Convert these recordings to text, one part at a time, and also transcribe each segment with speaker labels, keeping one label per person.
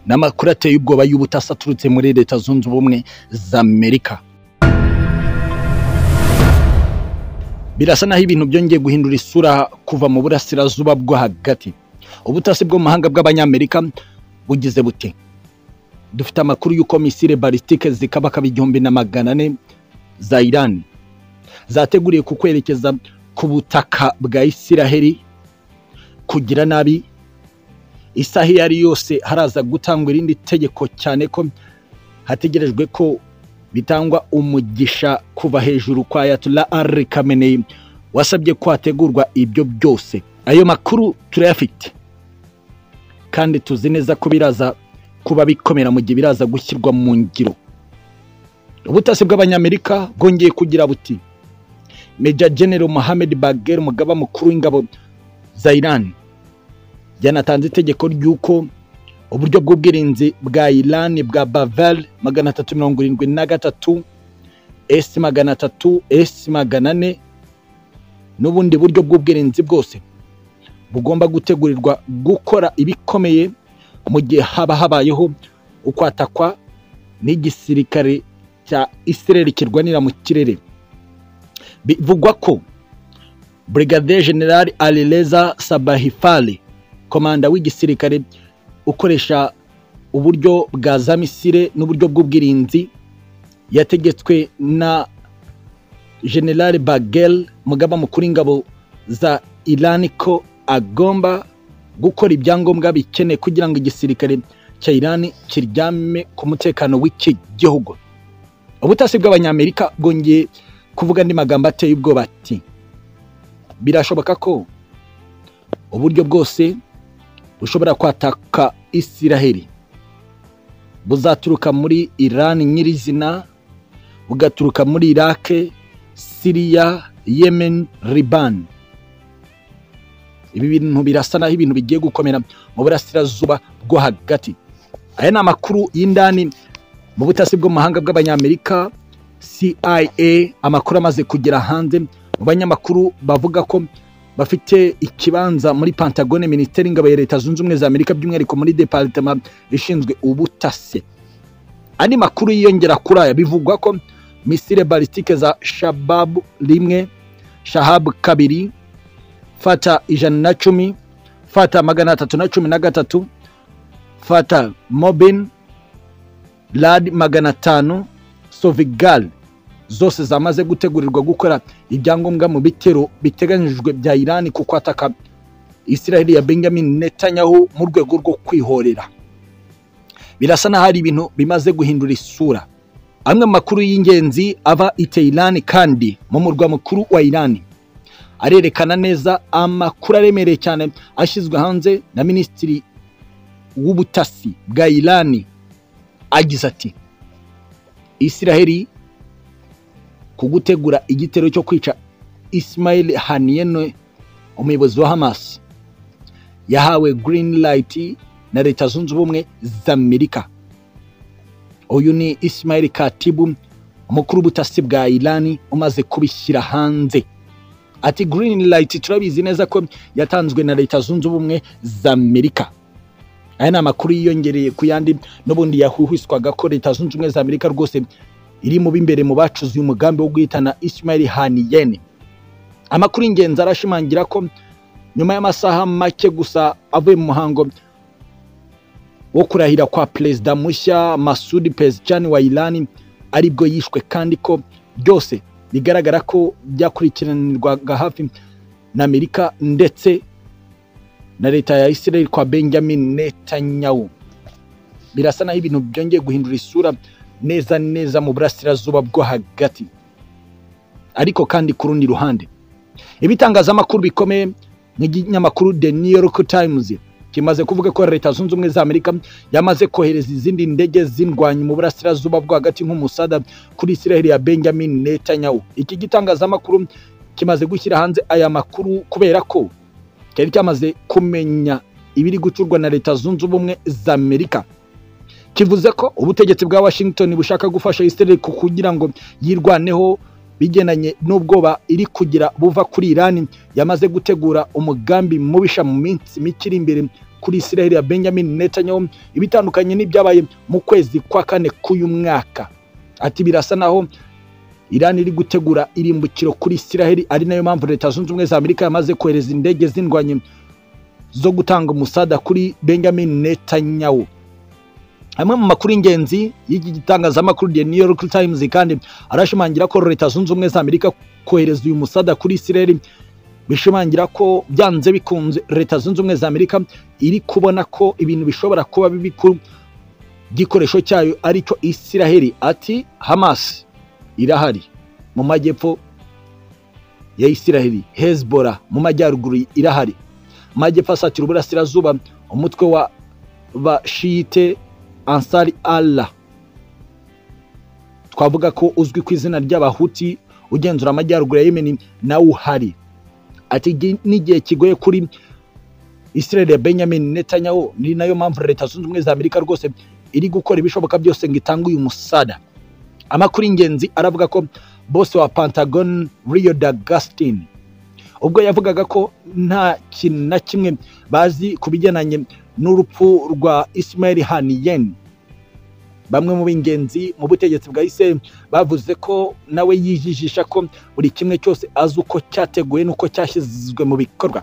Speaker 1: n'amakuru ateye ubwoba y'ubutasi aturutse muri leta zunze ubumwe za amerika birasa naho ibintu byongeye guhindura isura kuva mu burasirazuba bwo hagati ubutasi bwo mu mahanga bw'abanyamerika bugize buti dufite amakuru y'uko misile balistike zikabakaba igihumbi na magana ane za irani zateguriye kukwerekeza ku butaka bwa isiraheli kugira nabi isaha iyo ari yose haraza gutangwa irindi tegeko cyane ko hategerejwe ko bitangwa umugisha kuva hejuru kwa ayatollah ari kameneyi wasabye ko hategurwa ibyo byose ayo makuru turayafite kandi tuzi neza ko biraza kuba bikomera mu gihe biraza gushyirwa mu ngiro ubutasi bw'abanyamerika bwongeye kugira buti Major General Mohamed Bagher umugaba mukuru w'ingabo za Iran yanatanze itegeko ry'uko uburyo bw'ubwirinzi bwa Iran bwa Bavel magana atatu mirongo irindwi na gatatu S magana atatu S magana ane n'ubundi buryo bw'ubwirinzi bwose bugomba gutegurirwa gukora ibikomeye mu gihe haba habayeho ukwatakwa n'igisirikare cya Israel kirwanira mu kirere bivugwa ko Brigadier General Alireza Sabahifali komanda w'igisirikare ukoresha uburyo bwa za misile n'uburyo bw'ubwirinzi yategetswe na General Bagel mugaba mukuru w'ingabo za Iran ko agomba gukora ibyangombwa bikenewe kugira ngo igisirikare cya Iran kiryame ku mutekano w'iki gihugu ubutasi bw'abanyamerika bwongeye kuvuga andi magambo ateye ubwoba ati birashoboka ko uburyo bwose bushobora kwataka isiraheli buzaturuka muri irani nyirizina bugaturuka muri irake siriya yemen liban ibi bintu birasa naho ibintu bigiye gukomera mu burasirazuba bwo hagati aya ni amakuru y'indani mu butasi bw'amahanga bw'abanyamerika CIA amakuru amaze kugera hanze mu banyamakuru bavuga ko bafite ikibanza muri Pantagone Minisiteri y'Ingabo ya Leta Zunze Ubumwe za Amerika by'umwihariko muri Departement ishinzwe ubutasi andi makuru yiyongera kuri aya bivugwa ko misile balistike za Shabab rimwe Shahab kabiri Fata ijana na cumi Fata magana atatu na cumi na gatatu Fata Mobin Lad magana atanu sovigal zose zamaze gutegurirwa gukora ibyangombwa mu bitero biteganyijwe bya irani ku kwataka israel ya benjamin netanyahu mu rwego rwo kwihorera birasa n'aho hari ibintu bimaze guhindura isura amwe mu makuru y'ingenzi ava i Tehran kandi mu murwa mukuru wa irani arerekana neza amakuru aremereye cyane ashyizwe hanze na minisitiri w'ubutasi bwa irani agize ati isiraheli ku gutegura igitero cyo kwica Ismail haniyene umuyobozi wa hamas yahawe green light na leta zunze ubumwe za amerika uyu ni Ismail katibu umukuru w'ubutasi bwa irani umaze kubishyira hanze ati green light turabizi neza ko yatanzwe na leta zunze ubumwe za amerika aya ni amakuru yiyongereye ku yandi n'ubundi yahuhwiswaga ko leta zunze ubumwe za amerika rwose iri mu b'imbere mu bacuzi umugambi wo guhitana ismail haniyene amakuru y'ingenzi arashimangira ko nyuma y'amasaha make gusa avuye mu muhango wo kurahira kwa perezida mushya masud pezicani wa irani aribwo yishwe kandi ko byose bigaragara ko byakurikiranirwaga hafi na amerika ndetse na leta ya Israel kwa Benjamin Netanyahu birasa naho ibintu byongeye guhindura isura neza neza mu burasirazuba bwo hagati ariko kandi ku rundi ruhande ibitangazamakuru bikomeye nk'ikinyamakuru The New York Times kimaze kuvuga ko leta zunze ubumwe za Amerika yamaze kohereza izindi ndege zindwanyi mu burasirazuba bwo hagati nk'umusada kuri Israel ya Benjamin Netanyahu iki gitangazamakuru kimaze gushyira hanze aya makuru kubera ko cyari cyamaze kumenya ibiri gucurwa na leta zunze ubumwe za amerika kivuze ko ubutegetsi bwa washington bushaka gufasha israel kugira ngo yirwaneho bigendanye n'ubwoba iri kugira buva kuri irani yamaze gutegura umugambi mubisha mu minsi mike iri imbere kuri israel ya benjamin netanyahu ibitandukanye n'ibyabaye mu kwezi kwa kane k'uyu mwaka ati birasa naho irani iri gutegura irimbukiro kuri israel ari nayo mpamvu leta zunze ubumwe za amerika yamaze kohereza indege zindwanye zo gutanga umusada kuri benjamin netanyahu amwe mu makuru y'ingenzi y'iki gitangazamakuru The New York Times kandi arashimangira ko leta zunze ubumwe za Amerika kohereza uyu musada kuri Israel bishimangira ko byanze bikunze leta zunze ubumwe za Amerika iri kubona ko ibintu bishobora kuba bibi ku gikoresho cyayo aricyo Israel ati Hamas irahari mu majyepfo ya Israel Hezbollah mu majyaruguru irahari majyepfo asatira uburasirazuba umutwe wa bashiyite ansari Allah twavuga ko uzwi ku izina ry'abahuti ugenzura amajyaruguru ya yemeni nawe uhari ati "Igi- n'igihe kigoye kuri israel ya benjamin netanyahu ni nayo mpamvu leta zunze ubumwe za amerika rwose iri gukora ibishoboka byose ngo itange uyu musada amakuru y'ingenzi aravuga ko bose wa pentagon rio d'agustin ubwo yavugaga ko nta kintu na kimwe bazi ku bigendanye n'urupfu rwa Ismail Haniyeh bamwe mu b'ingenzi mu butegetsi bwa Israel bavuze ko nawe yijijisha ko buri kimwe cyose azi uko cyateguwe n'uko cyashyizwe mu bikorwa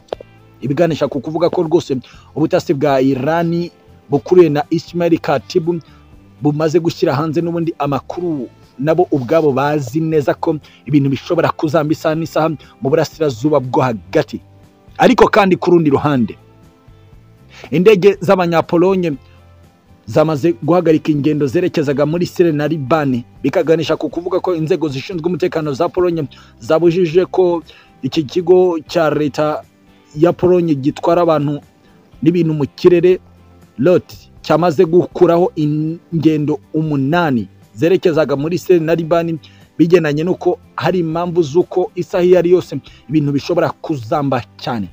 Speaker 1: ibiganisha ku kuvuga ko rwose ubutasi bwa Irani bukuriwe na Ismail Katibu bumaze gushyira hanze n'ubundi amakuru nabo ubwabo bazi neza ko ibintu bishobora kuzamba isaha n'isaha mu burasirazuba bwo hagati ariko kandi ku rundi ruhande indege z'abanyapolonye zamaze guhagarika ingendo zerekezaga muri Sire na Libani bikaganisha ku kuvuga ko inzego zishinzwe umutekano za Polonye zabujije ko iki kigo cya leta ya Polonye gitwara abantu n'ibintu mu kirere lot cyamaze gukuraho ingendo umunani zerekezaga muri Sire na Libani bigendanye n'uko hari impamvu z'uko isaha iyo ari yose ibintu bishobora kuzamba cyane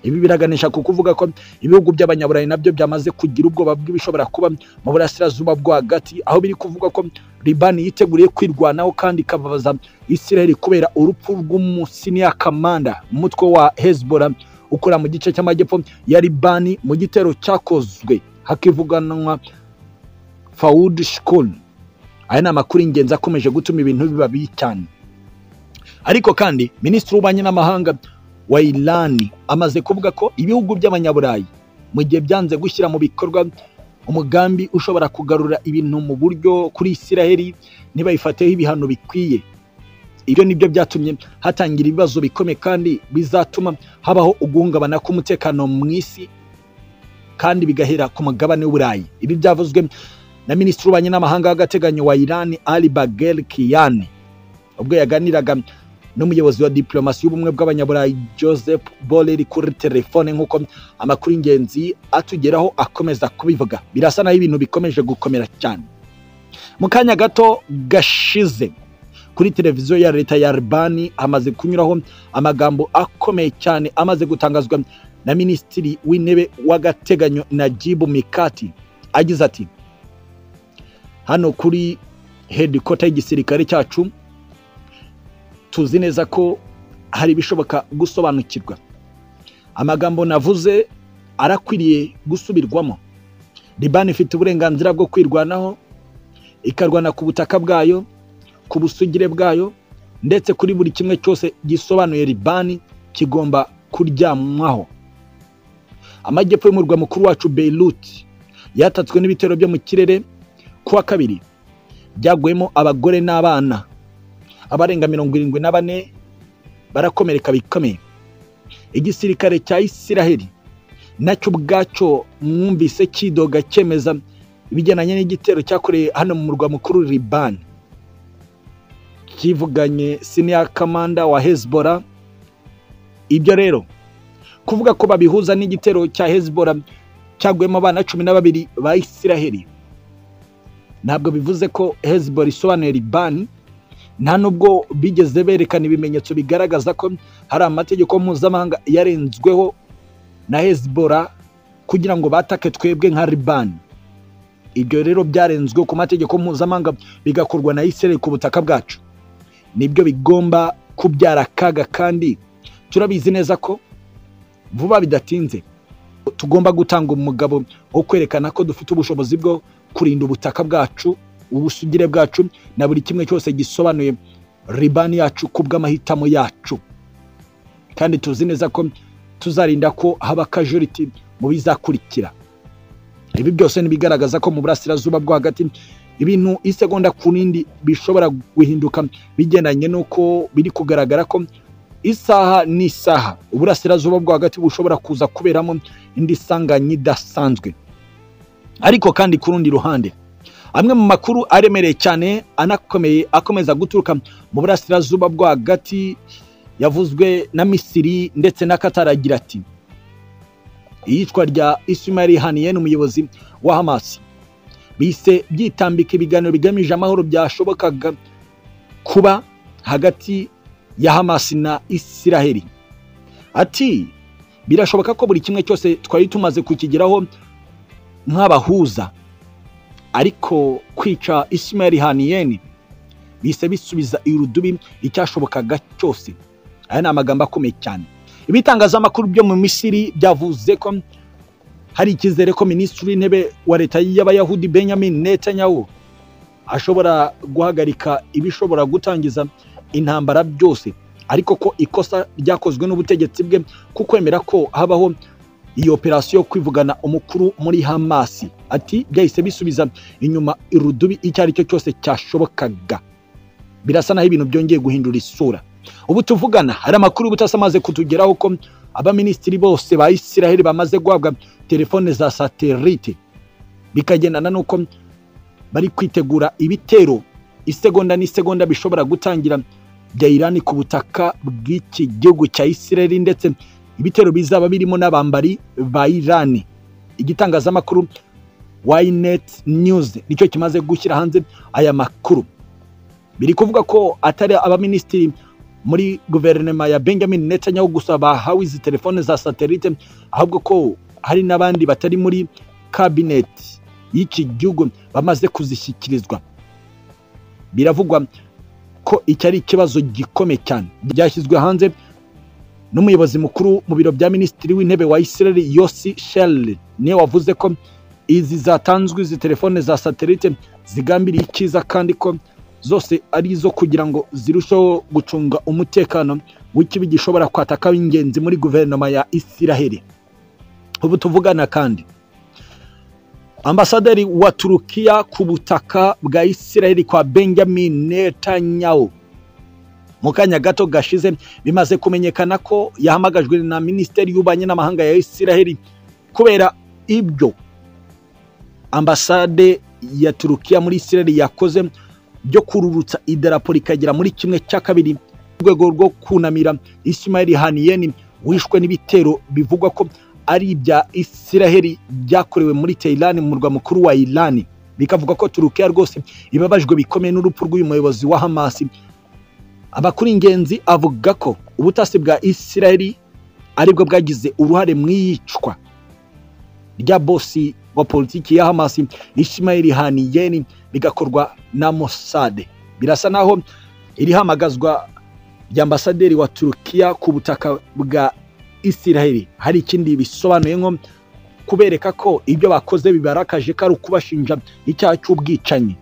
Speaker 1: ibi biraganisha ku kuvuga ko ibihugu by'abanyaburayi nabyo byamaze kugira ubwoba bw'ibishobora kuba mu burasirazuba bwo hagati aho biri kuvuga ko libani yiteguriye kwirwanaho kandi ikababaza israel kubera urupfu rw'umusiniya kamanda umutwe wa hezbollah ukora mu gice cy'amajyepfo ya libani mu gitero cyakozwe hakivuganwa fawud shkul aya ni amakuru y'ingenzi akomeje gutuma ibintu biba bibi cyane ariko kandi minisitiri w'ububanyi n'amahanga wa Irani amaze kuvuga ko ibihugu by'abanyaburayi mu gihe byanze gushyira mu bikorwa umugambi ushobora kugarura ibintu mu buryo kuri Isiraheli ntibayifateho ibihano bikwiye ibyo ni byo byatumye hatangira ibibazo bikomeye kandi bizatuma habaho uguhungabana k'umutekano mu isi kandi bigahera ku mugabane w'uburayi ibi byavuzwe na minisitiri w'ububanyi n'amahanga w'agateganyo wa Irani Ali Bagher Kiyani ubwo yaganiraga n'umuyobozi wa diplomasi y'ubumwe bw'abanyaburayi joseph borrell kuri telefone nk'uko amakuru y'ingenzi atugeraho akomeza kubivuga birasa naho ibintu bikomeje gukomera cyane mu kanya gato gashize kuri televiziyo ya leta ya albani hamaze kunyuraho amagambo akomeye cyane amaze gutangazwa na minisitiri w'intebe w'agateganyo najibu mikati agize ati hano kuri hedikota y'igisirikare cyacu tuzi neza ko hari ibishoboka gusobanukirwa amagambo navuze arakwiriye gusubirwamo libani ifite uburenganzira bwo kwirwanaho ikarwana ku butaka bwayo ku busugire bwayo ndetse kuri buri kimwe cyose gisobanuye libani kigomba kuryamwaho amajyepfo y'umurwa mukuru wacu beirut yatatswe n'ibitero byo mu kirere kuwa kabiri byaguyemo abagore n'abana abarenga mirongo irindwi na bane barakomereka bikomeye igisirikare cya isiraheli nacyo ubwacyo mwumvise kidoga cyemeza ibigendanye n'igitero cyakoreye hano mu murwa mukuru libani kivuganye siniya kamanda wa hezbora ibyo rero kuvuga ko babihuza n'igitero cya hezbora cyaguyemo abana cumi na babiri ba isiraheli ntabwo bivuze ko hezbora isobanuye libani nta nubwo bigeze berekana ibimenyetso bigaragaza ko hari amategeko mpuzamahanga yarenzweho na hezbollah kugira ngo batake twebwe nka libani ibyo rero byarenzwe ku mategeko mpuzamahanga bigakorwa na israel ku butaka bwacu nibyo bigomba kubyara akaga kandi turabizi neza ko vuba bidatinze tugomba gutanga umugabo wo kwerekana ko dufite ubushobozi bwo kurinda ubutaka bwacu ubusugire bwacu na buri kimwe cyose gisobanuye ribani yacu ku bw'amahitamo yacu kandi tuzi neza ko tuzarinda ko haba kajoriti mu bizakurikira ibi byose ntibigaragaza ko mu burasirazuba bwo hagati ibintu isegonda ku rindi bishobora guhinduka bigendanye n'uko biri kugaragara ko isaha n'isaha uburasirazuba bwo hagati bushobora kuza kuberamo indi sanganya idasanzwe ariko kandi ku rundi ruhande amwe mu makuru aremereye cyane anakomeye akomeza guturuka mu burasirazuba bwo hagati yavuzwe na misiri ndetse na Qatar agira ati iyicwa rya ismail haniye umuyobozi wa hamasi bise byitambika ibiganiro bigamije amahoro byashobokaga kuba hagati ya hamasi na isiraheli ati birashoboka ko buri kimwe cyose twari tumaze kukigeraho nk'abahuza ariko kwica Ismail Haniyeni bise bisubiza irudubi icyashobokaga cyose aya ni amagambo akomeye cyane ibitangazamakuru byo mu misiri byavuze ko hari icyizere ko minisitiri w'intebe wa leta y'abayahudi benjamin netanyahu ashobora guhagarika ibishobora gutangiza intambara byose ariko ko ikosa ryakozwe n'ubutegetsi bwe ku kwemera ko habaho iyi operasiyo yo kwivugana umukuru muri hamasi ati byahise bisubiza inyuma irudubi icyo ari cyo cyose cyashobokaga birasa naho ibintu byongeye guhindura isura ubu tuvugana hari amakuru y'ubutasi amaze kutugeraho ko abaminisitiri bose ba isiraheli bamaze guhabwa telefone za satelite bikagendana n'uko bari kwitegura ibitero isegonda n'isegonda bishobora gutangira bya irani ku butaka bw'iki gihugu cya isiraheli ndetse ibitero bizaba birimo n'abambari ba irani igitangazamakuru wayineti news nicyo kimaze gushyira hanze aya makuru biri kuvuga ko atari abaminisitiri muri guverinoma ya benjamin netanyahu gusa bahawe izi telefone za satelite ahubwo ko hari n'abandi batari muri kabineti y'iki gihugu bamaze kuzishyikirizwa biravugwa ko iki ari ikibazo gikomeye cyane byashyizwe hanze n'umuyobozi mukuru mu biro bya minisitiri w'intebe wa israel yosi sherry niwe wavuze ko izi zatanzwe izi telefone za satelite zigambiriye icyiza kandi ko zose ari izo kugira ngo zirusheho gucunga umutekano w'ikibi gishobora kwataka w'ingenzi muri guverinoma ya israel ubu tuvugana kandi ambasaderi wa turukiya ku butaka bwa israel kwa benjamin netanyahu mu kanya gato gashize bimaze kumenyekana ko yahamagajwe na minisiteri y'ububanyi n'amahanga ya isiraheli kubera ibyo ambasade ya turukiya muri isiraheli yakoze byo kururutsa idarapo rikagera muri kimwe cya kabiri mu rwego rwo kunamira isimayeli haniyeni wishwe n'ibitero bivugwa ko ari ibya isiraheli byakorewe muri teyirani mu murwa mukuru wa irani bikavuga ko turukiya rwose ibabajwe bikomeye n'urupfu rw'uyu muyobozi wa hamasi amakuru ingenzi avuga ko ubutasi bwa isiraheli aribwo bwagize uruhare mu iyicwa rya bosi wa politiki ya hamasi ishimayeli haniyeni bigakorwa na mosade birasa naho iri hamagazwa rya ambasaderi wa turukiya ku butaka bwa isiraheli hari ikindi bisobanuye nko kubereka ko ibyo bakoze bibarakaje ko ari ukubashinja icyaha cy'ubwicanyi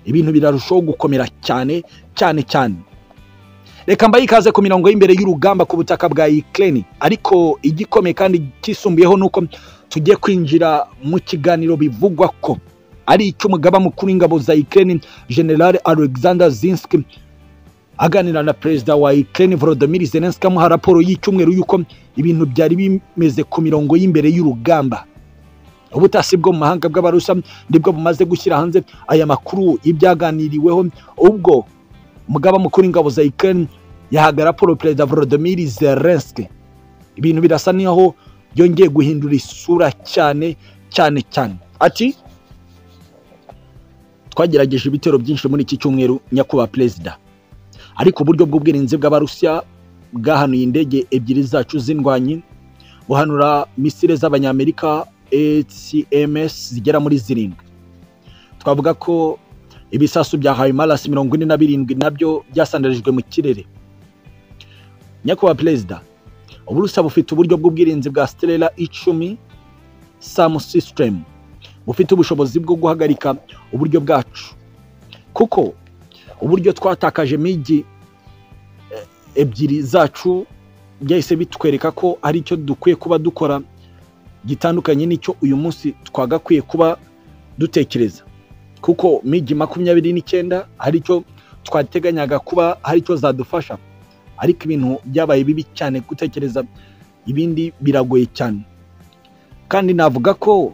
Speaker 1: ibintu birarushaho gukomera cyane cyane cyane reka mbaye ikaze ku mirongo y'imbere y'urugamba ku butaka bwa Ukraine ariko igikomeye kandi kisumbuyeho nuko tugiye kwinjira mu kiganiro bivugwa ko ari icy'umugaba mukuru w'ingabo za Ukraine General Alexander Zinski aganira na perezida wa Ukraine Volodymyr Zelensky amuha raporo y'icyumweru y'uko ibintu byari bimeze ku mirongo y'imbere y'urugamba ubutasi bwo mu mahanga bw'abarusha nibwo bumaze gushyira hanze aya makuru y'ibyaganiriweho ubwo umugaba mukuru w'ingabo za Ukraine yahaga raporo perezida Volodymyr Zelensky ibintu birasa n'aho byongeye guhindura isura cyane cyane cyane ati twagerageje ibitero byinshi muri iki cyumweru nyakubahwa perezida ariko uburyo bw'ubwirinzi bw'abarusiya bwahanuye indege ebyiri zacu z'indwanyi buhanura misile z'abanyamerika HMS zigera muri zirindwi twavuga ko ibisasu bya hayimarasi mirongo ine na birindwi nabyo byasandarijwe mu kirere nyakubahwa perezida uburusiya bufite uburyo bw'ubwirinzi bwa siterera icumi samu sisitemu bufite ubushobozi bwo guhagarika uburyo bwacu kuko uburyo twatakaje migi eh, ebyiri zacu byahise bitwereka ko ari icyo dukwiye kuba dukora gitandukanye n'icyo uyu munsi twagakwiye kuba dutekereza kuko migi makumyabiri n'icyenda hari icyo twateganyaga kuba hari icyo zadufasha ariko ibintu byabaye bibi cyane gutekereza ibindi biragoye cyane kandi navuga ko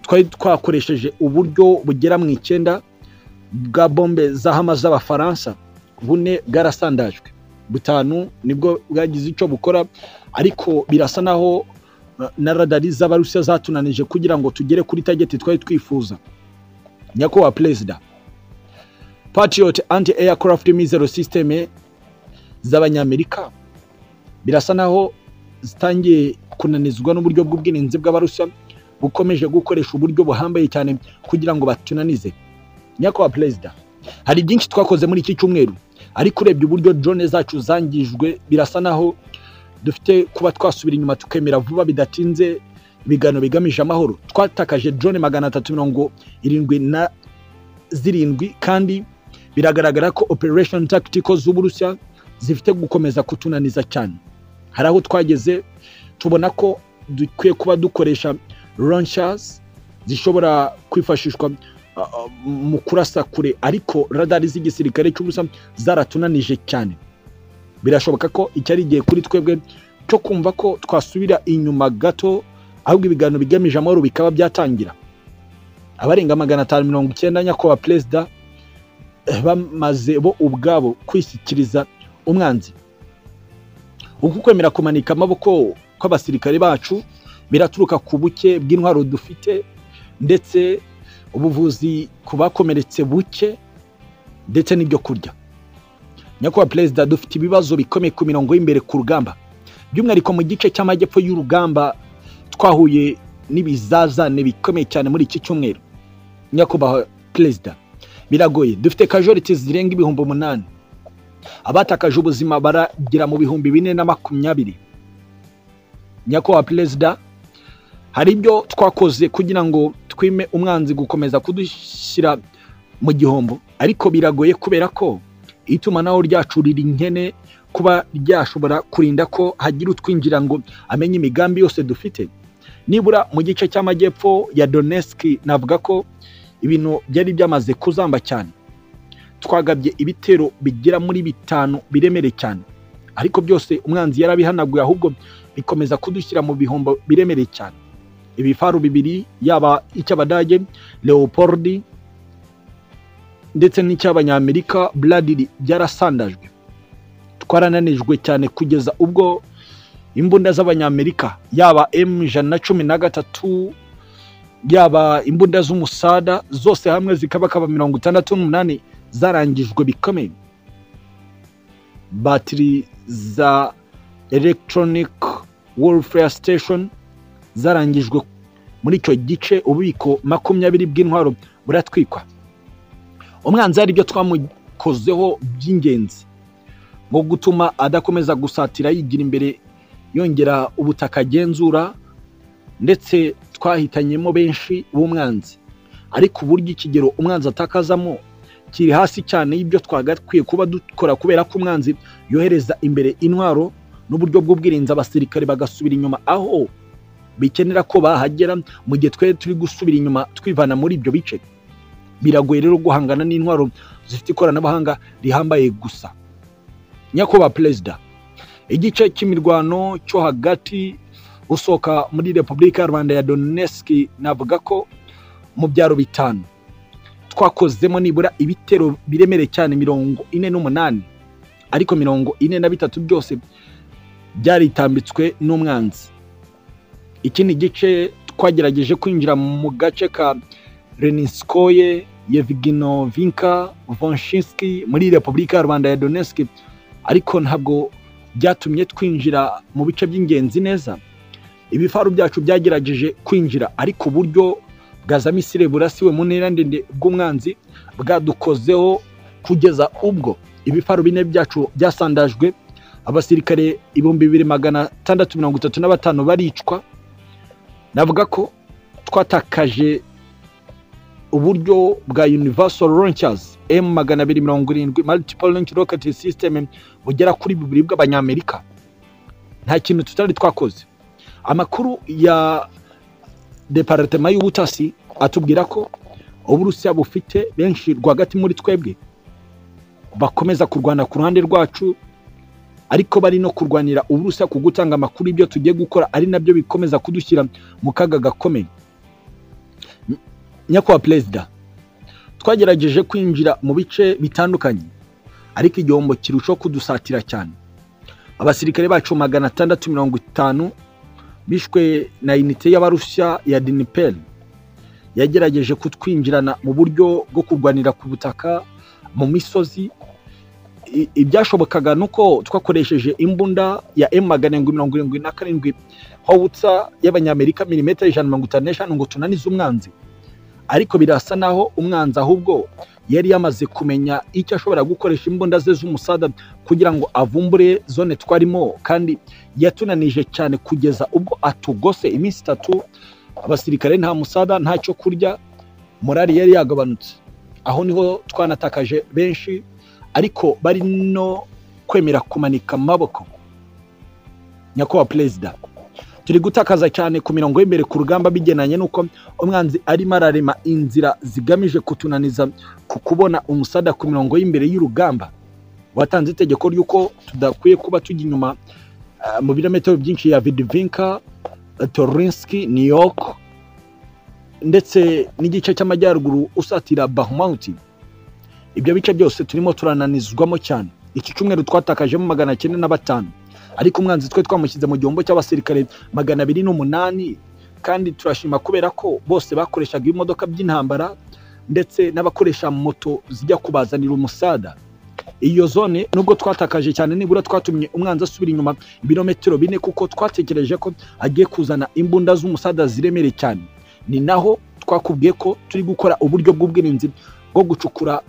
Speaker 1: twari twakoresheje uburyo bugera mu icyenda bwa bombe za hama z'abafaransa bune bwarasandajwe butanu nibwo bwagize icyo bukora ariko birasa naho eh, na radari z'abarusiya zatunanije kugira ngo tugere kuri tageti twari twifuza nyakubahwa perezida patriot anti aircraft missile system z'abanyamerika birasa naho zitangiye kunanizwa n'uburyo bw'ubwirinzi bw'abarusiya bukomeje gukoresha uburyo buhambaye cyane kugira ngo batunanize nyakubahwa perezida hari byinshi twakoze muri iki cyumweru ariko urebye uburyo drone zacu zangijwe birasa naho dufite kuba twasubira inyuma tukemera vuba bidatinze ibiganiro bigamije amahoro twatakaje drone magana atatu mirongo irindwi na zirindwi kandi biragaragara ko operation tactical z'uburusiya zifite gukomeza kutunaniza cyane hari aho twageze tubona ko dukwiye kuba dukoresha launchers zishobora kwifashishwa uh, uh, mu kurasa kure ariko radari z'igisirikare cy'ubusa zaratunanije cyane birashoboka ko iki ari igihe kuri twebwe cyo kumva ko twasubira inyuma gato ahubwo ibiganiro bigamije amahoro bikaba byatangira abarenga magana atanu mirongo icyenda nyakubahwa perezida eh, bamaze bo ubwabo kwishyikiriza umwanzi uku kwemera kumanika amaboko kw'abasirikare bacu biraturuka ku buke bw'intwaro dufite ndetse ubuvuzi ku bakomeretse buke ndetse n'ibyo kurya nyakubahwa perezida dufite ibibazo bikomeye ku mirongo y'imbere ku rugamba by'umwihariko mu gice cy'amajyepfo y'urugamba twahuye n'ibizazane bikomeye cyane muri iki cyumweru nyakubahwa perezida biragoye dufite kajoriti zirenga ibihumbi umunani abatakaje ubuzima baragera mu bihumbi bine na makumyabiri nyakubahwa perezida hari ibyo twakoze kugira ngo twime umwanzi gukomeza kudushyira mu gihombo ariko biragoye kubera ko itumanaho ryacu riri nkene kuba ryashobora kurinda ko hagira utwinjira ngo amenye imigambi yose dufite nibura mu gice cy'amajyepfo ya Donetsk navuga ko ibintu byari byamaze kuzamba cyane twagabye ibitero bigera muri bitanu biremereye cyane ariko byose umwanzi yarabihanaguye ahubwo bikomeza kudushyira mu bihombo biremereye cyane ibifaru bibiri yaba icy'abadage leopoldi ndetse n'icy'abanyamerika bradiri byarasandajwe twarananijwe cyane kugeza ubwo imbunda z'abanyamerika yaba m ijana na cumi na gatatu yaba imbunda z'umusada zose hamwe zikabakaba mirongo itandatu n'umunani zarangijwe bikomeye batiri za electronic warfare station zarangijwe muri icyo gice ububiko makumyabiri bw'intwaro buratwikwa umwanzi hari ibyo twamukozeho by'ingenzi nko gutuma adakomeza gusatira yigira imbere yongera ubutaka agenzura ndetse twahitanyemo benshi b'umwanzi ariko uburyo ikigero umwanzi atakazamo kiri hasi cyane y'ibyo twagakwiye kuba dukora kubera ko umwanzi yohereza imbere intwaro n'uburyo bw'ubwirinzi abasirikare bagasubira inyuma aho bikenera ko bahagera mu gihe twari turi gusubira inyuma twivana muri ibyo bice biragoye rero guhangana n'intwaro zifite ikoranabuhanga rihambaye gusa nyakubahwa perezida igice cy'imirwano cyo hagati usohoka muri repubulika ya rwanda ya donetsk navuga ko mu byaro bitanu twakozemo nibura ibitero biremereye cyane mirongo ine n'umunani ariko mirongo ine na bitatu byose byaritambitswe n'umwanzi ikindi gice twagerageje kwinjira mu gace ka reniskoye yevginovinka vonshinski muri repubulika ya rwanda ya donetsk ariko ntabwo byatumye twinjira mu bice by'ingenzi neza ibifaru byacu byagerageje kwinjira ariko uburyo bwa za misire burasiwe mu ntera ndende bw'umwanzi bwadukozeho kugeza ubwo ibifaru bine byacu byasandajwe abasirikare ibihumbi bibiri magana atandatu mirongo itatu na batanu baricwa navuga ko twatakaje uburyo bwa universal launchers m magana abiri mirongo irindwi multiple launch rocket system bugera kuri bibiri bw'abanyamerika nta kintu tutari twakoze amakuru ya deparitema y'ubutasi atubwira ko uburusiya bufite benshi rwagati muri twebwe bakomeza kurwana ku ruhande rwacu ariko bari no kurwanira uburusiya ku gutanga amakuru y'ibyo tugiye gukora ari nabyo bikomeza kudushyira mu kaga gakomeye nyakubahwa perezida twagerageje kwinjira mu bice bitandukanye ariko igihombo kirushaho kudusatira cyane abasirikare bacu magana atandatu mirongo itanu bishwe na inite y'abarusiya ya diniperi yagerageje kutwinjirana mu buryo bwo kurwanira ku butaka mu misozi ibyashobokaga ni uko twakoresheje imbunda ya emu magana arindwi mirongo irindwi na karindwi howutsa y'abanyamerika milimetero ijana na mirongo itanu n'eshanu ngo tunanize umwanzi ariko birasa naho umwanzi ahubwo yari yamaze kumenya icyo ashobora gukoresha imbunda ze z'umusada kugira ngo avumbure zone twarimo kandi yatunanije cyane kugeza ubwo atugose iminsi itatu abasirikare nta musada nta cyo kurya morali yari yagabanutse aho niho twanatakaje benshi ariko bari no kwemera kumanika amaboko nyakubahwa perezida turi gutakaza cyane ku mirongo y'imbere ku rugamba bigenanye n'uko umwanzi arimo ararema inzira zigamije kutunaniza ku kubona umusada ku mirongo y'imbere y'urugamba watanze itegeko ry'uko tudakwiye kuba tujya inyuma ah, mu birometero byinshi ya vidivinka torinski new york ndetse n'igice cy'amajyaruguru usatira bahumuti ibyo bice byose turimo turananizwamo cyane iki cyumweru twatakajemo magana cyenda na batanu ariko umwanzi twe twamushyize mu gihombo cy'abasirikare magana abiri n'umunani kandi turashima kubera ko bose bakoreshaga ibimodoka by'intambara ndetse n'abakoresha moto zijya kubazanira umusada iyo zone nubwo twatakaje cyane nibura twatumye umwanzi asubira inyuma ibirometero bine kuko twatekereje ko agiye kuzana imbunda z'umusada ziremereye cyane ni naho twakubwiye ko turi gukora uburyo bw'ubwirinzi bwo gucukura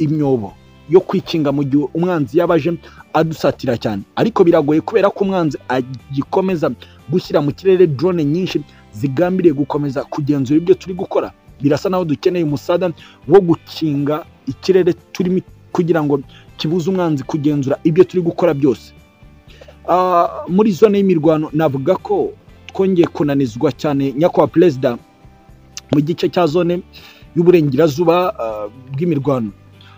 Speaker 1: imyobo yo kwikinga mu gihe umwanzi yaba aje adusatira cyane ariko biragoye kubera ko umwanzi agikomeza gushyira mu kirere drone nyinshi zigambiriye gukomeza kugenzura ibyo turi gukora birasa naho dukeneye umusada wo gukinga ikirere turimo kugira ngo kibuze umwanzi kugenzura ibyo turi gukora byose Ah, muri zone y'imirwano navuga ko twongeye kunanizwa cyane nyakubahwa perezida mu gice cya zone y'uburengerazuba ah, bw'imirwano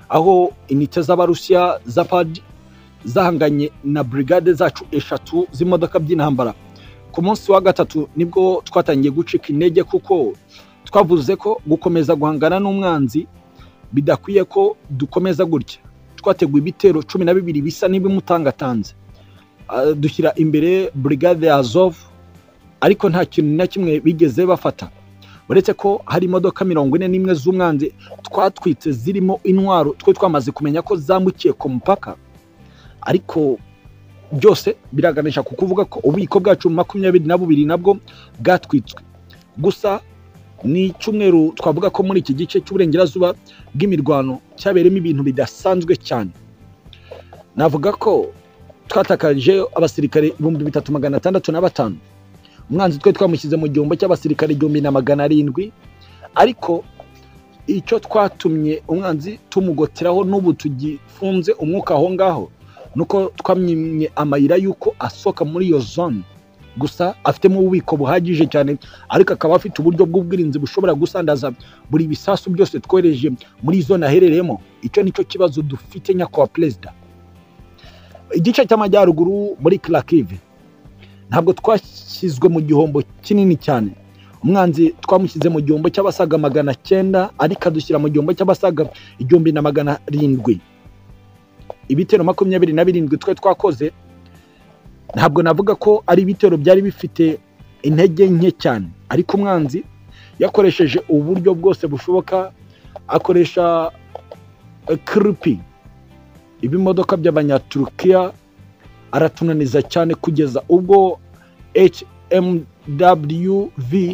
Speaker 1: aho inite z'abarusiya za padi zahanganye na burigade zacu eshatu z'imodoka by'intambara ku munsi wa gatatu nibwo twatangiye gucika intege kuko twavuze ko gukomeza guhangana n'umwanzi bidakwiye ko dukomeza gutya twateguye ibitero cumi na bibiri bisa n'ibimutangatanze Ah, dushyira imbere burigade ya azov ariko nta kintu na kimwe bigeze bafata uretse ko hari imodoka mirongo ine n'imwe z'umwanzi twatwitse zirimo intwaro twe twamaze kumenya ko zambukiye ku mupaka ariko byose biraganisha ku kuvuga ko ububiko bwacu makumyabiri na bubiri nabwo bwatwitswe gusa ni icyumweru twavuga ko muri iki gice cy'uburengerazuba bw'imirwano cyabereyemo ibintu bidasanzwe cyane navuga ko twatakaje abasirikare ibihumbi bitatu magana atandatu na batanu umwanzi twe twamushyize mu gihombo cy'abasirikare igihumbi na magana arindwi ariko icyo twatumye umwanzi tumugoteraho n'ubu tugifunze umwuka aho ngaho ni uko twamyimye amayira y'uko asohoka muri iyo zone gusa afitemo ububiko buhagije cyane ariko akaba afite uburyo bw'ubwirinzi bushobora gusandaza buri bisasu byose twohereje muri zone aherereyemo icyo nicyo kibazo dufite nyakubahwa perezida igice cy'amajyaruguru muri kirakive ntabwo twashyizwe mu gihombo kinini cyane umwanzi twamushyize mu gihombo cy'abasaga magana cyenda ariko adushyira mu gihombo cy'abasaga igihumbi na magana arindwi ibitero makumyabiri na birindwi twe twakoze ntabwo navuga ko ari ibitero byari bifite intege nke cyane ariko umwanzi yakoresheje uburyo bwose bushoboka akoresha eh, kripi ibimodoka by'abanyaturukiya aratunaniza cyane kugeza ubwo hmwv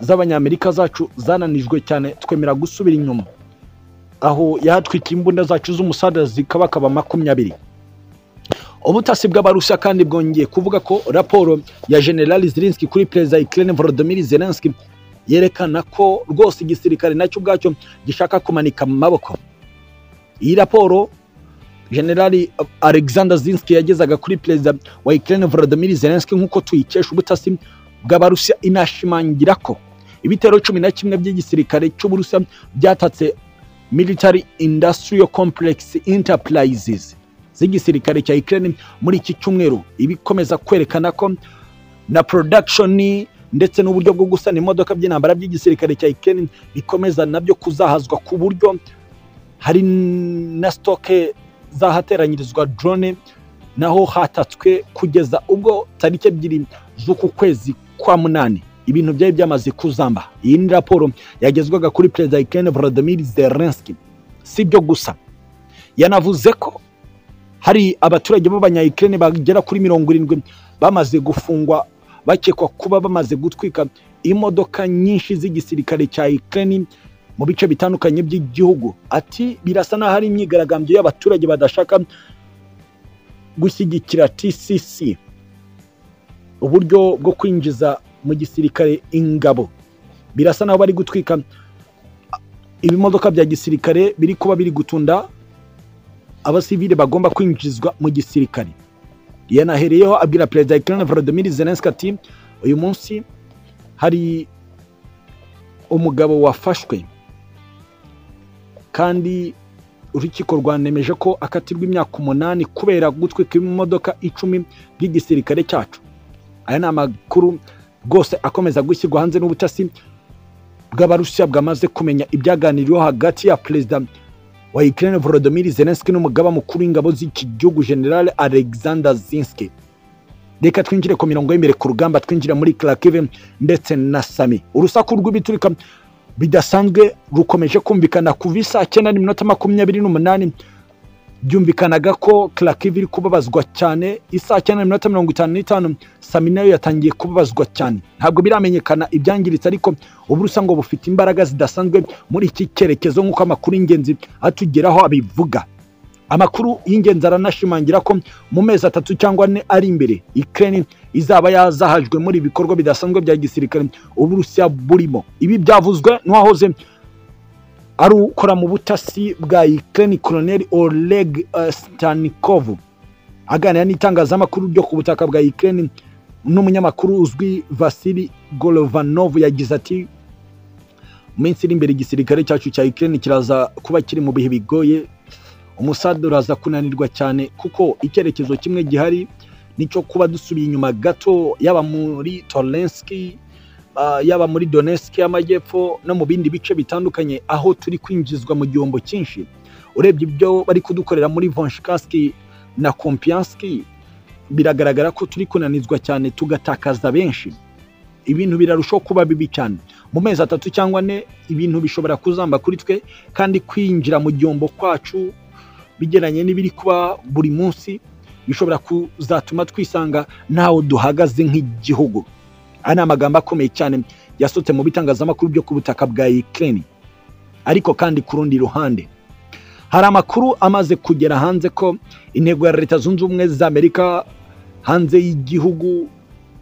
Speaker 1: z'abanyamerika zacu zananijwe cyane twemera gusubira inyuma aho yahatwikiye imbunda zacu z'umusada zikabakaba makumyabiri ubutasi bw'abarusiya kandi bwongeye kuvuga ko raporo ya generali zirinski kuri perezida wa Ukraine volodymyr zelenski yerekana ko rwose igisirikare nacyo ubwacyo gishaka kumanika mu maboko iyi raporo generali alexander zinski yagezaga kuri perezida wa ukraine volodymyr zelensky nk'uko tuyikesha ubutasi bw'abarusiya inashimangira ko ibitero cumi na kimwe by'igisirikare cy'uburusiya byatatse military industrial complex enterprises z'igisirikare cya Ukraine muri iki cyumweru ibikomeza kwerekana ko na production ndetse n'uburyo bwo gusana imodoka by'intambara by'igisirikare cya Ukraine bikomeza nabyo kuzahazwa ku buryo hari na stoke zahateranyirizwa drone naho hatatswe kugeza ubwo tariki ebyiri z'uku kwezi kwa munani ibintu byari byamaze kuzamba iyi ni raporo yagezwaga kuri perezida wa Ukraine Volodymyr Zelensky si byo gusa yanavuze ko hari abaturage b'abanyayikirere bagera kuri mirongo irindwi bamaze gufungwa bakekwa kuba bamaze gutwika imodoka nyinshi z'igisirikare cya Ukraine mu bice bitandukanye by'igihugu ati birasa n'aho ari imyigaragambyo y'abaturage badashaka gushyigikira TCC uburyo bwo kwinjiza mu gisirikare ingabo birasa n'aho bari gutwika ibimodoka bya gisirikare biri kuba biri gutunda abasivile bagomba kwinjizwa mu gisirikare yanahereyeho abwira perezida Ukraine Volodymyr Zelensky ati uyu munsi hari umugabo wafashwe kandi urukiko rwanemeje ko akatirwa imyaka umunani kubera gutwika imodoka icumi by'igisirikare cyacu aya ni amakuru rwose akomeza gushyirwa hanze n'ubutasi bw'abarusiya bwamaze kumenya ibyaganiriweho hagati ya perezida wa Ukraine Volodymyr Zelensky n'umugaba mukuru w'ingabo z'iki gihugu General Alexander Zinski reka twinjire ku mirongo y'imbere ku rugamba twinjira muri Kharkiv ndetse na Sami urusaku rw'ibiturika bidasanzwe rukomeje kumvikana kuva saa cyenda n'iminota makumyabiri n'umunani byumvikanaga ko Kharkiv iri kubabazwa cyane isaa cyenda n'iminota mirongo itanu n'itanu Sami nayo yatangiye kubabazwa cyane ntabwo biramenyekana ibyangiritse ariko uburusa ngo bufite imbaraga zidasanzwe muri iki cyerekezo nk'uko amakuru y'ingenzi atugeraho abivuga amakuru y'ingenzi aranashimangira ko mu mezi atatu cyangwa ane ari imbere Ukraine izaba yazahajwe muri ibikorwa bidasanzwe bya gisirikare uburusiya burimo ibi byavuzwe n'uwahoze ari ukora mu butasi bwa Ukraine Colonel Oleg uh, Stanikov aganira n'itangazamakuru ryo ku butaka bwa Ukraine n'umunyamakuru uzwi Vasili Golovanov yagize ati mu minsi iri imbere igisirikare cyacu cya Ukraine kiraza kuba kiri mu bihe bigoye umusada uraza kunanirwa cyane kuko icyerekezo kimwe gihari nicyo kuba dusubiye inyuma gato yaba muri Tolenski yaba muri Donetsk y'amajyepfo no mu bindi bice bitandukanye aho turi kwinjizwa mu gihombo cyinshi urebye ibyo bari kudukorera muri Vonshikaski na Kompianski biragaragara ko turi kunanizwa cyane tugatakaza benshi ibintu birarushaho kuba bibi cyane mu mezi atatu cyangwa ane ibintu bishobora kuzamba kuri twe kandi kwinjira mu gihombo kwacu bigeranye n'ibiri kuba buri munsi bishobora kuzatuma twisanga ntaho duhagaze nk'igihugu aya ni amagambo akomeye cyane yasutse mu bitangazamakuru byo ku butaka bwa Ukraine ariko kandi ku rundi ruhande hari amakuru amaze kugera hanze ko intego ya leta zunze ubumwe za amerika hanze y'igihugu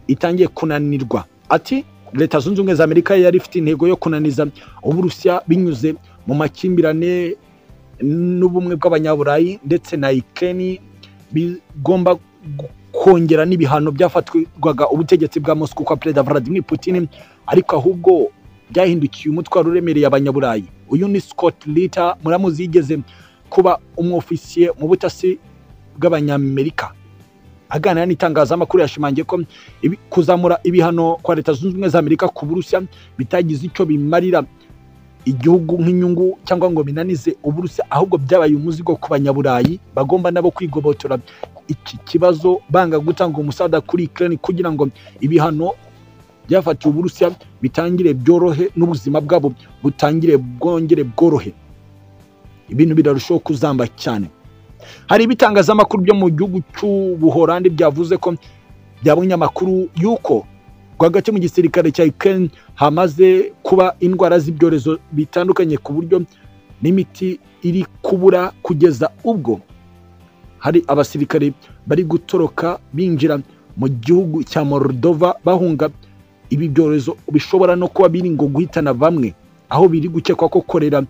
Speaker 1: itangiye kunanirwa ati leta zunze ubumwe za amerika yari ifite intego yo kunaniza uburusiya binyuze mu makimbirane n'ubumwe bw'abanyaburayi ndetse na Ukraine bigomba kongera n'ibihano byafatwaga ubutegetsi bwa Moscow kwa perezida Vladimir Putin ariko ahubwo byahindukiye umutwaro uremereye abanyaburayi uyu ni Scott Ritter muramuzi yigeze kuba umwofisiye mu butasi bw'abanyamerika aganira n'itangazamakuru yashimangiye ko kuzamura ibihano kwa leta zunze ubumwe za amerika ku burusiya bitagize icyo bimarira igihugu nk'inyungu cyangwa ngo binanize uburusiya ahubwo byabaye umuzigo ku banyaburayi bagomba nabo kwigobotora iki kibazo banga gutanga umusada kuri Ukraine kugira ngo ibihano byafatiwe uburusiya bitangire byorohe n'ubuzima bwabo butangire bwongere bworohe ibintu birarushaho kuzamba cyane hari ibitangazamakuru byo mu gihugu cy'ubuhorandi byavuze ko byabonye amakuru y'uko rwagati mu gisirikare cya Ukraine hamaze kuba indwara z'ibyorezo bitandukanye ku buryo n'imiti iri kubura kugeza ubwo hari abasirikare bari gutoroka binjira mu gihugu cya Moldova bahunga ibi byorezo bishobora no kuba biri ngo guhitana bamwe aho biri gukekwa ko korera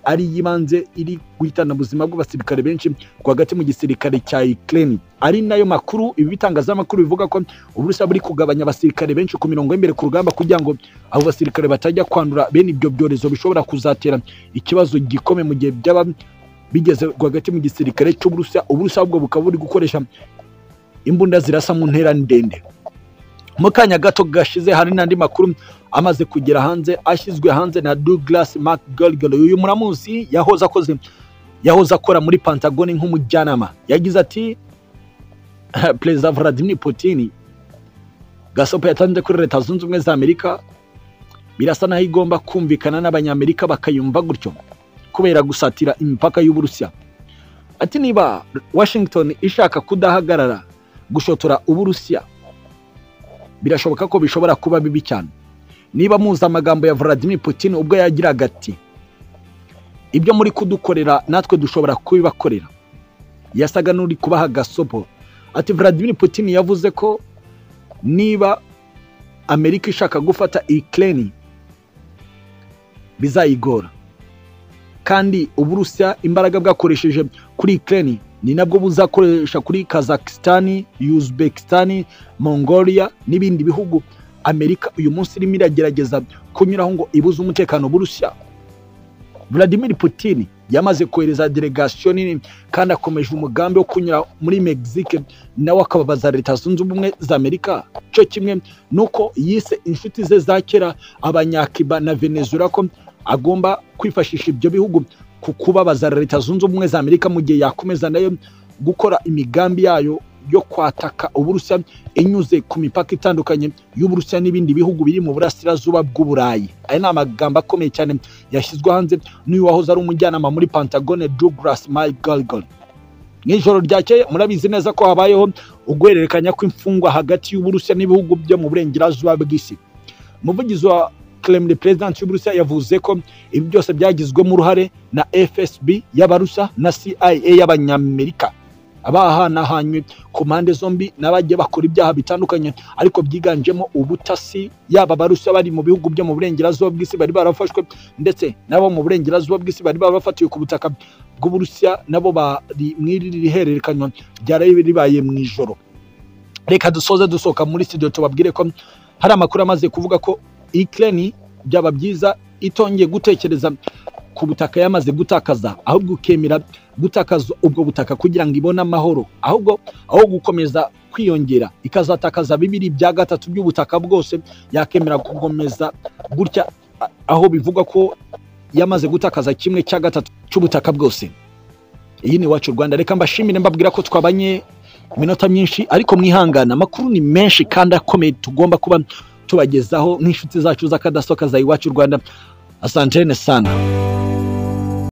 Speaker 1: ari y'ibanze iri guhitana ubuzima bw'abasirikare benshi rwagati mu gisirikare cya Ukraine ari nayo makuru ibi bitangazamakuru bivuga ko uburusiya buri kugabanya abasirikare benshi ku mirongo y'imbere ku rugamba kugira ngo abo basirikare batajya kwandura bene ibyo byorezo bishobora kuzatera ikibazo gikomeye mu gihe byaba bigeze rwagati mu gisirikare cy'uburusiya uburusiya ahubwo bukaba buri gukoresha imbunda zirasa mu ntera ndende mu kanya gato gashize hari n'andi makuru amaze kugera hanze ashyizwe hanze na Douglas McGregor uyu muramuzi yahoze akoze yahoze akora muri Pentagon nk'umujyanama yagize ati Perezida Vladimir Putin gasopo yatanze kuri leta zunze ubumwe za Amerika birasa naho igomba kumvikana n'abanyamerika bakayumva gutyo kubera gusatira imipaka y'uburusiya ati niba Washington ishaka kudahagarara gushotora uburusiya birashoboka ko bishobora kuba bibi cyane niba muzi amagambo ya Vladimir Putin ubwo yagiraga ati ibyo muri kudukorera natwe dushobora kubibakorera yasaga n'uri kubaha gasopo ati Vladimir Putin yavuze ko niba Amerika ishaka gufata Ukraine bizayigora kandi uburusiya imbaraga bwakoresheje kuri Ukraine ni nabwo buzakoresha kuri Kazakhstan, Uzbekistan, Mongolia n'ibindi bihugu Amerika uyu munsi irimo iragerageza kunyuraho ngo ibuze umutekano burusiya Vladimir Putin yamaze kohereza delegation nini kandi akomeje umugambi wo kunyura muri Mexique nawe akababaza leta zunze ubumwe za Amerika cyo kimwe nuko yise inshuti ze za kera abanyakiba na Venezuela ko agomba kwifashisha ibyo bihugu ku kubabaza leta zunze ubumwe za Amerika mu gihe yakomeza nayo gukora imigambi yayo yo kwataka uburusiya inyuze ku mipaka itandukanye y'uburusiya n'ibindi bihugu biri mu burasirazuba bw'uburayi aya ni amagambo akomeye cyane yashyizwe hanze n'uyu wahoze ari umujyanama muri pantagone douglas mcgregor mu ijoro ryakeye murabizi neza ko habayeho uguhererekanya kw'imfungwa hagati y'uburusiya n'ibihugu byo mu burengerazuba bw'isi umuvugizi wa Kremlin president y'Uburusiya yavuze ko ibi byose byagizwemo uruhare na FSB y'Abarusa na CIA y'Abanyamerika abahanahanywe ku mpande zombi n'abagiye bakora ibyaha bitandukanye ariko byiganjemo ubutasi yaba abarusa bari mu bihugu byo mu burengerazuba bw'isi bari barafashwe ndetse n'abo mu burengerazuba bw'isi bari barafatiwe ku butaka bw'uburusiya nabo bari mw'iri hererekanywa ryari ribaye mu ijoro reka dusoze dusohoka muri studio tubabwire ko hari amakuru amaze kuvuga ko Ukraine byaba byiza itongeye gutekereza ku butaka yamaze gutakaza ahubwo ukemera gutakaza ubwo butaka kugira ngo ibone amahoro ahubwo aho gukomeza kwiyongera ikazatakaza bibiri bya gatatu by'ubutaka bwose yakemera gukomeza gutya aho bivugwa ko yamaze gutakaza kimwe cya gatatu cy'ubutaka bwose iyi ni iwacu rwanda reka mbashimire mbabwira ko twabanye iminota myinshi ariko mwihangana amakuru ni menshi kandi akomeye tugomba kuba tubagezaho nk'inshuti zacu z'akadasoka za iwacu rwanda asantene sana